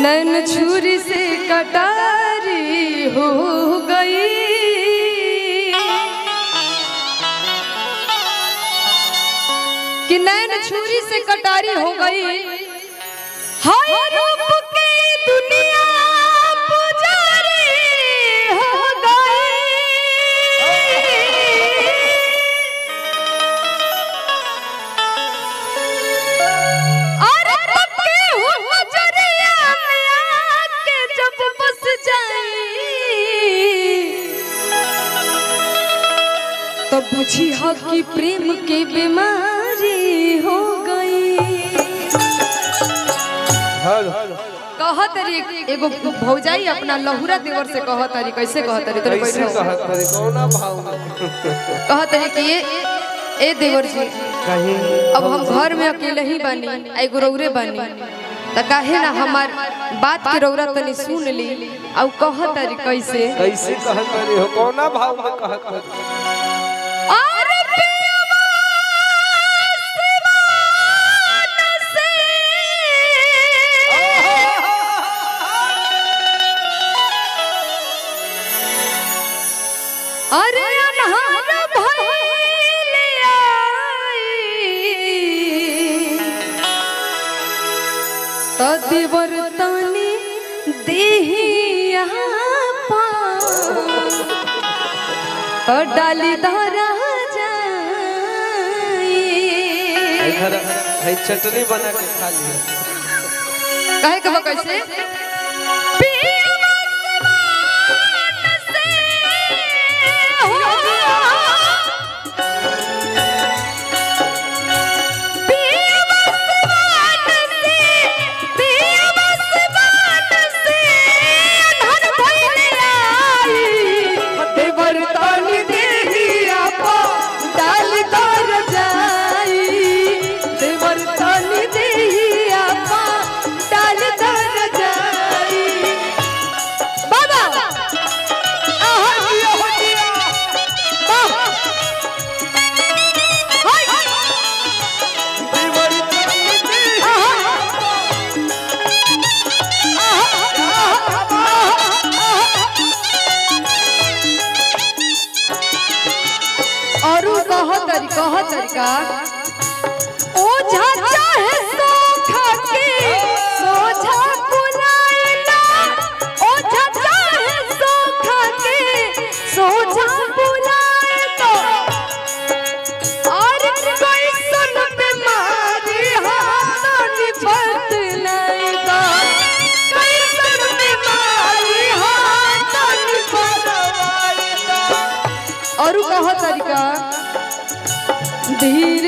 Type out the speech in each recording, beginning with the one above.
नैन छुरी से कटारी हो गई कि नैन छुरी से कटारी हो गई हाय रूप के दुनिया पुजारी हो गई अरे पक्के हो हजरिया में आके जब बस जाई तो बुझी हो कि प्रेम के बीमारी हो गई कहत रे एगो भौजाई अपना लहुरा देवर से कहत री कैसे कहत री तोरे कैसे बैठो कहत रे कौना भाव में कहत रे कि ये ए देवर जी कहीं अब हम घर में अकेले ही बानी आ एगो रौरे बानी त काहे ना हमार बात के रौरा तनी सुन ली आ कहत री कैसे कैसे कहत रे हो कौना भाव में कहत रे अरे पियवा सिवान से अरे अनहार भइल आई त देवर तनी देहिया पा त डाली धरा जाई इधर है चटनी बना के खा लिया कहे के बा कैसे पियवा सिवान से हो पियवा सिवान से पियवा सिवान से अनहर भइल आई देवर तानी देहिया पा डाल कर जाई देवर तानी देहिया पा डाल कर जाई बाबा आहा जिया हो जिया बाबा हाय देवरी तनी दे और कह तरी कह तरीका ओझा चाहे सोखा के सोझा बुलाएला ओझा चाहे सोखा के सोझा बुलाएला और कोई सुन बीमारी हाथ निपट नहीं गा कोई सुन बीमारी हाथ निपट और कह तरीका धीरे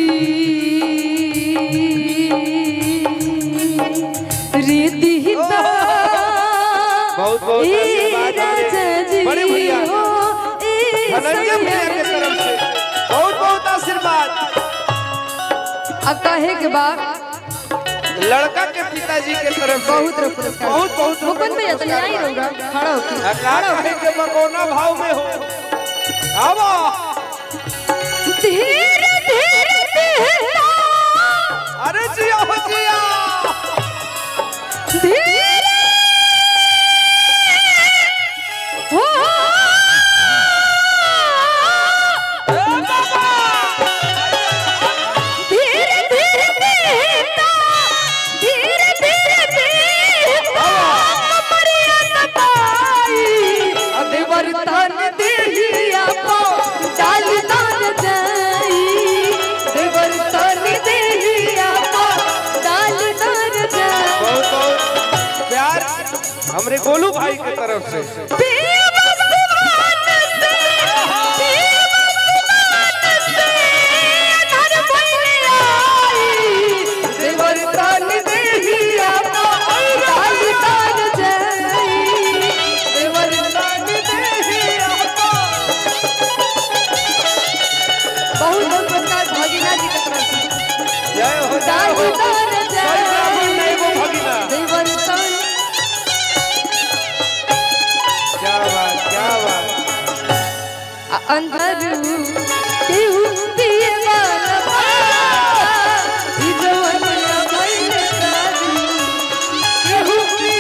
धीरे दिहता बहुत बहुत ए आशीर्वाद राजा जी बड़े भैया हो, ए धनंजय भैया के सैया तरफ से बहुत बहुत आशीर्वाद अब कहे के बाद लड़का के पिताजी के तरफ से बहुत रो पुरस्कार बहुत बहुत मुकुंद भैया तो आई रहोगा खड़ा होके अकाल कहे के बकोना भाव में हो आवा धीरे धीरे दिहता अरे जिया हो जिया धीरे हो धीरे धीरे देता धीरे धीरे देता कमरिया तपाई देवर तन देहिया पो डाल दान जाई देवर तन देहिया पो डाल दान जाई बहुत बहुत प्यार हमरे गोलू भाई के तरफ से बहुत बहुत पुरस्कार भगीना जी के तरफ से जय हो जय हो दान सही ब्राह्मण नहीं वो भगिना देवर तन क्या बात क्या बात अंदर केहू पिए वाला बा, ई जवन ना भइल दारू। केहू पिए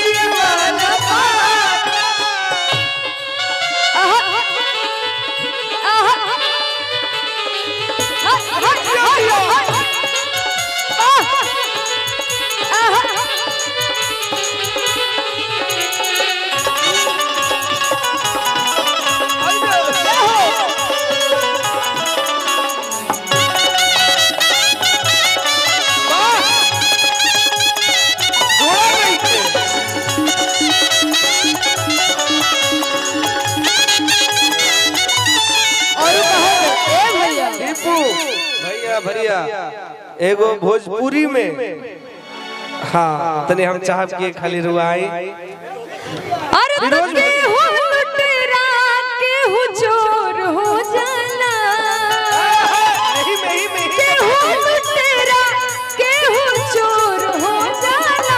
दीपू भैया भैया एगो भोजपुरी में हाँ तने हम चाहब कि खाली रुआई अरे फिरोज के हो लुटेरा के हो चोर हो जाना नहीं में ही में ही के हो लुटेरा के हो चोर हो जाना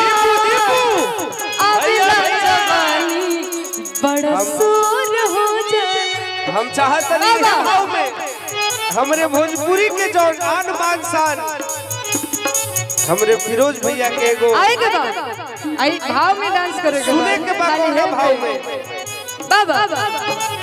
अबला जवानी बड़ा शोर हो जाना हम चाहत नहीं बाबा। भाव में हमरे भोजपुरी के जो आन बान शान हमरे फिरोज भैया के एगो आए के बाद आई भाव में डांस करोगे सुने के बाद खाली ओहे है भाव में बाबा